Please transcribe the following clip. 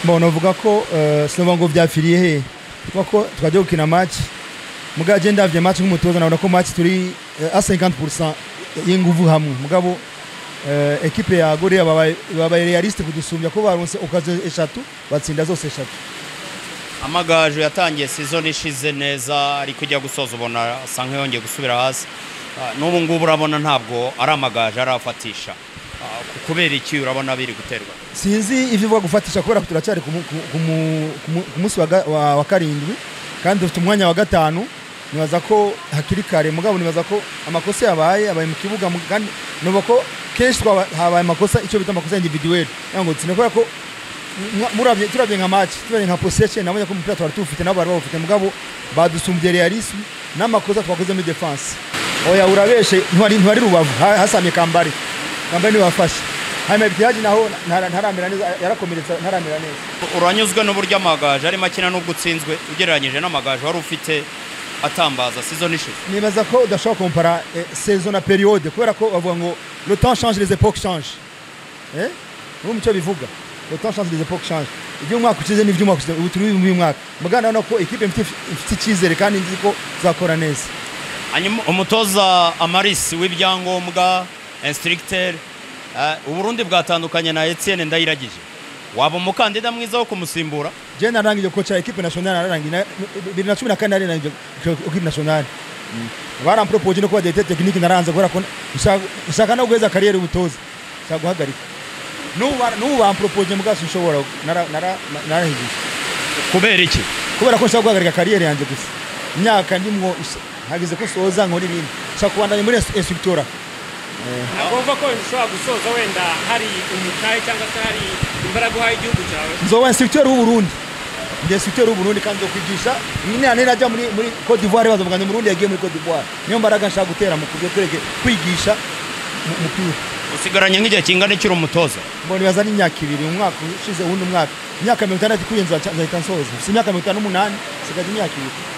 mbona uvuga ko sinumva ngo byafiriye he kuko ko twajya gukina match mugabo agenda ndabye match nk'umutoza nabona ko match turi a 50% y'inguvu hamwe mugabo eh, ekipe ya Gorea babaye babaye realiste kudusumbya ko baronse okazo eshatu batsinda zose eshatu amagaju yatangiye sizoni ishize neza ari kujya gusoza ubona asa nk'iyongeye gusubira hasi Ah, n'ubu ngubu urabona ntabwo ari amagaju arafatisha Ah, ku- kubera iki urabona biri guterwa sinzi ivyo uvuga gufatisha kubera ko turacyari ku mu- ku- ku mu- ku mu- ku munsi wa ga- wa wa karindwi kandi dufite umwanya wa gatanu nibaza ko hakiri kare mugabo nibaza ko amakosa yabaye abaye mu kibuga mu- kandi nuba ko kenshi twaba- habaye amakosa icyo bita amakosa individuel yango tsine kubera ko mwa- murabye turabye nka match turabye nka possession nabonye ko umupira twari tuwufite nabo bari bawufite mugabo badusumbye realisme n'amakosa twakoze muri defense oya urabeshe ntwari ntwari rubavu ha- hasamye kambari kambari niwe wafashe hanyuma ibitihaji naho ntara- ntaramera neza yarakomeretse ntaramera neza uranyuzwe n'uburyo amagaju arimo akina n'ubwo utsinzwe ugereranyije n'amagaju wari ufite atambaza sizoni ishize nibaza ko udashobora kompara eh, saison na periode kubera ko bavuga ngo le temps change les époques change eh ubu mucyo bivuga le temps change les époques change ibyo umwaka ukize n'ibyo umwaka ukize ubu turi mu mwaka mugana urabona ko ikipe mfite ifite icyizere kandi nzi ko izakora neza hanyuma umutoza amarisi w'ibyangombwa instructeur eh, uburundi bwatandukanye na etienne ndayiragije waba umukandida mwiza wo kumusimbura je narangije kocha ekipe national narangije na- bibiri na cumi na kane narangije ekipe national barampropoje no kuba directeur technique naranze kubera ko nshaka- nshaka no guheza kariyeri ubutoza nshaka guhagarika n'ubu bara- n'ubu bampropoje mugabo sinshobora nara- nara- narahigije kubera iki kubera ko nshaka guhagarika kariyeri yanjye gusa imyaka ndimwo is- hageze ko soza nkora ibindi nshaka kubandanya muri instructora ntabwo wumva ko ushobora gusoza wenda hari umutahe cyangwa se hari imbaraga uhaye igihugu cyawe nzoba instructeur w'uburundi ndi instructeur w'uburundi kandi nzokwigisha nane najya muri muri Cote d'Ivoire bazavuga ngo umurundi yagiye muri Cote d'Ivoire niyo mbaraga nshaka gutera mu kubyo kureke kwigisha mu- umupira usigaranye nk'igihe kingana ikiri umutoza mbona ibibazo ari imyaka ibiri umwaka ushize uwundi mwaka imyaka mirongo itandatu ikuye nzahita nsoza si imyaka mirongo itanu n'umunani nsigaje imyaka ibiri